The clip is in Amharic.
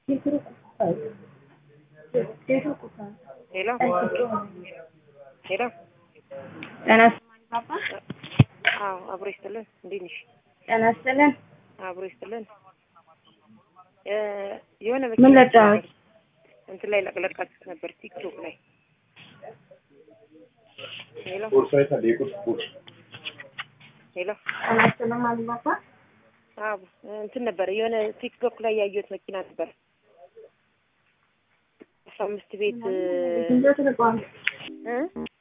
ሄሎ ሄሎ ጤና ይስጥልኝ። አዎ አብሮ ይስጥልን። እንዴት ነሽ? ጤና ይስጥልን። አብሮ ይስጥልን። እ የሆነ ምን መኪና ለጫወት? እንትን ላይ ለቅለቃት ነበር ቲክቶክ ላይ ሄሎ ቦርሳዬ ታዲያ የቁርስ ቦርሳ ሄሎ ጤና ይስጥልኝ አልባባ። አዎ እንትን ነበር የሆነ ቲክቶክ ላይ ያየሁት መኪና ነበር አስራ አምስት ቤት እንዴት ልቋል? እ